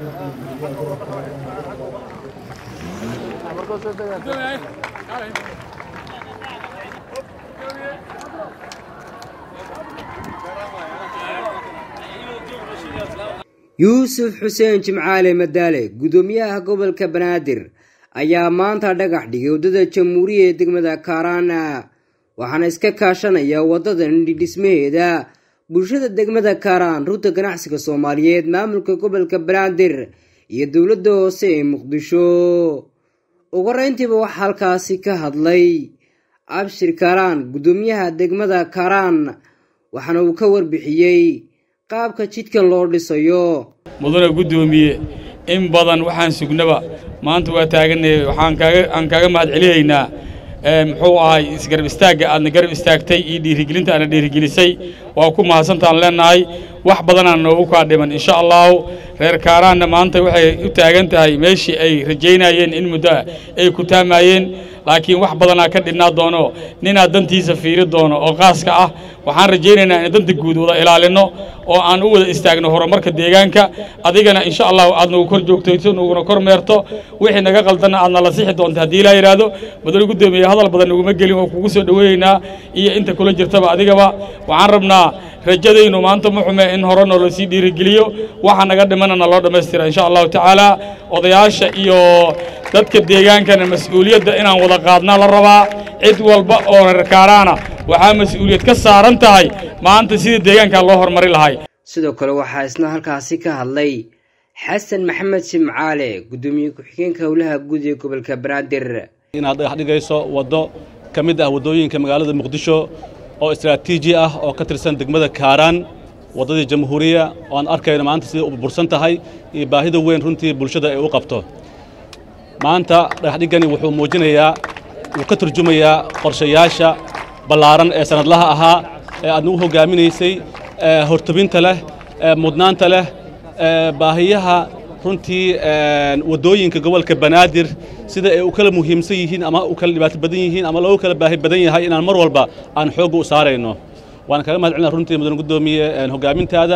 yuusuf xuseen jimcaale madaale gudoomiyaha gobolka banaadir ayaa maanta dhagax dhigay waddada jamhuuriya ee degmada kaaraana waxaana iska kaashanaya waddadan dhismaheeda bulshada degmada kaaraan ruuta ganacsiga soomaaliyeed maamulka gobolka banaadir iyo dowladda hoose ee muqdisho ugu horeyntiiba waxaa halkaasi ka hadlay abshir kaaraan gudoomiyaha degmada kaaraan waxaana uu ka warbixiyey qaabka jidkan loo dhisayo mudane guddoomiye in badan waxaan sugnaba maanta waa taaganay waxaan kaaga aan kaaga mahad celihaynaa muxuu ahay isgarab istaagga aadna garab istaagtay iyo dhiirigelinta aadna dhiirigelisay waa ku mahadsantaan leennahay wax badanaan noogu kaa dhiman insha allahu reer kaaraanna maanta waxay u taagan tahay meeshii ay rajaynayeen in muddo ah ay ku taamaayeen laakiin wax badanaa ka dhidhnaa doono ninaa dantiisa fiiri doono oo qaaska ah waxaan rajaynaynaa in danta guud wada ilaalinno oo aan u wada istaagno horumarka deegaanka adigana insha allahu aad nagu kor joogtayso naguna kor meerto wixii naga qaldanna aadna la sixi doonta haddii ilaa yidhaahdo mudane guddoomiye hadal badan naguma gelin oo kugu soo dhoweeyeynaa iyo inta kula jirtaba adigaba waxaan rabnaa rajadaynu maanta ma xume in hore noo lasii dhiirigeliyo waxa naga dhimanana loo dhammaystira insha allahu tacaala odayaasha iyo dadka deegaankana mas-uuliyadda inaan wada qaadnaa la rabaa cid walba oo reer kaaraana waxaa mas-uuliyad ka saaran tahay maanta sida deegaankaa loo horumari lahay sidoo kale waxaa isna halkaasi ka hadlay xasan maxamed simcaale guddoomiye ku-xigeenka howlaha guud ee gobolka banaadir inaad dhagax dhigayso waddo ka mid ah waddooyinka magaalada muqdisho oo istraatiiji ah oo ka tirsan degmada kaaraan waddadii jamhuuriya oo aan arkayno maanta sida u burbursan tahay iyo baahida weyn runtii bulshada ay u qabto maanta dhagaxdhiggani wuxuu muujinayaa wuu ka turjumayaa qorshayaasha ballaaran ee sannadlaha ahaa ee aad nagu hoggaaminaysay hortobinta leh mudnaanta leh baahiyaha runtii waddooyinka gobolka banaadir sida ay u kala muhiimsan yihiin ama u kala dhibaato badan yihiin ama loogu kala baahi badan yahay inaan mar walba aan xoogga u saarayno waan kaga mahad celina runtii mudan guddoomiye hoggaamintaada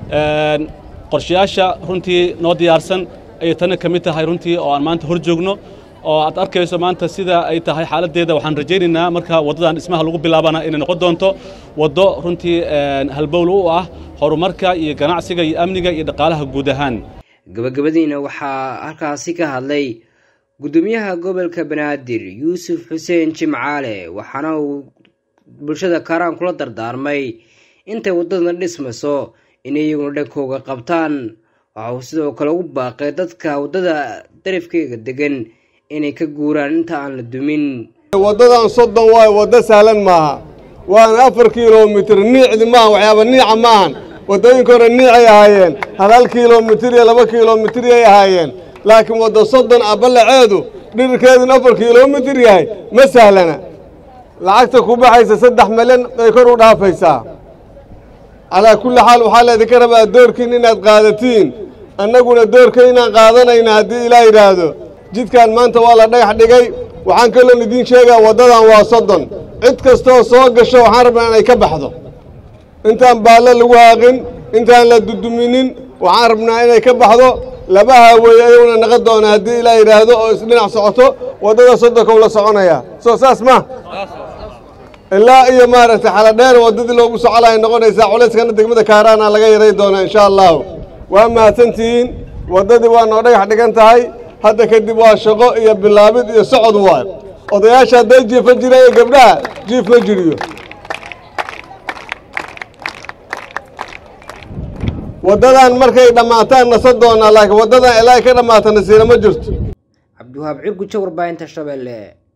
qorshayaasha runtii noo diyaarsan ayay tana ka mid tahay runtii oo aan maanta hor joogno oo aad arkayso maanta sida ay tahay xaaladdeeda waxaan rajaynaynaa marka waddadan dhismaha lagu bilaabana inay noqon doonto waddo runtii halbowl u ah horumarka iyo ganacsiga iyo amniga iyo dhaqaalaha guud ahaan gabagabadiina waxaa halkaasi ka hadlay guddoomiyaha gobolka banaadir yuusuf xuseen jimcaale waxaana uu bulshada kaaraan kula dardaarmay intay waddadan dhismayso inay iyaguna dhankooga qabtaan waxa uu sidoo kale ugu baaqay dadka waddada darafkeega degan inay ka guuraan inta aan la dumin waddadan soddon waayo waddo sahlan maaha waana afar kilomitir niicdi maaha waxyaaba niica maahan waddooyinka hore niicay ahaayeen hal hal kilomitir iyo laba kilomitiriyay ahaayeen laakiin waddo soddon ah ballaceedu dhirirkeeduna afar kilomitir yahay ma sahlana lacagta ku baxaysa saddex milyan bay kor u dhaafaysaa calaa kulli xaal waxaa laydinka rabaa doorkiin inaad qaadatiin annaguna doorka inaan qaadanayna haddii ilaa yidhaahdo jidkan maanta waa la dhagax dhigay waxaan kaloon idiin sheegaa waddadan waa soddon cid kastooo soo gasho waxaan rabnaa inay ka baxdo intaan baalle lagu haaqin intaan la duduminin waxaan rabnaa inay ka baxdo laba haaweeye ayaguna naqon doona haddii ilaa yidhaahdo oo isdhinac socoto waddada soddonkow la soconaya soo saas ma ilaa iyo maaragtay xaladheer waddadii loogu socolaya noqonaysaa culayskana degmada kaaraana laga yaray doonaa insha allahu waa mahadsantihiin waddadii waa noo dhagax dhigan tahay hadda kadib waa shaqo iyo bilaabid iyo socod waay odayaasha hadday jiifa jiraayo gabdhaha jiif ma jiriyo waddadan markay dhammaataan nasa doonaa laakiin waddadan ilaa ka dhammaata nasiira ma jirto cabdiwahaab cirgu jawar baahinta shabeelle